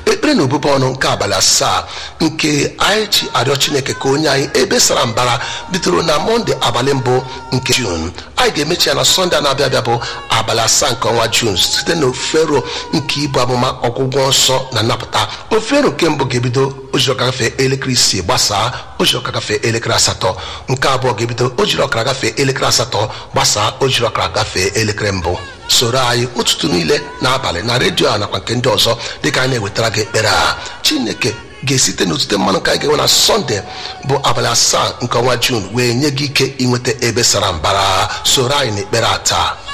ekpere na obube ọnụ nke abalị asaa nke anyị ji arịọ chineke ka onye anyị ebe sara mbara bidoro na mọnde abalị mbụ nke jun anyị ga-emechi ya na sọnde a na-abịa abịa bụ abalị asaa nke ọnwa jun site na ofero nke ibu amụma ọgwụgwọ nsọ na nnapụta ofero nke mbụ ga-ebido ojiri ọka gafee elekere isii gbasaa ojiri ọka gafee elekere asatọ nke abụọ ga-ebido ojiri ọkara gafee elekere asatọ gbasaa ojiri ọkara gafee elekere mbụ soro anyị ụtụtụ niile n'abalị na redio a nakwa nke ndị ọzọ dịka anyị na-ewetara gị ekpere a chineke ga-esite n'otute mmanụ ka anyị ga-enwe na sọnde bụ abalị asaa nke ọnwa jun wee nye gị ike inweta ebe sara mbara soro anyị n'ekpere a taa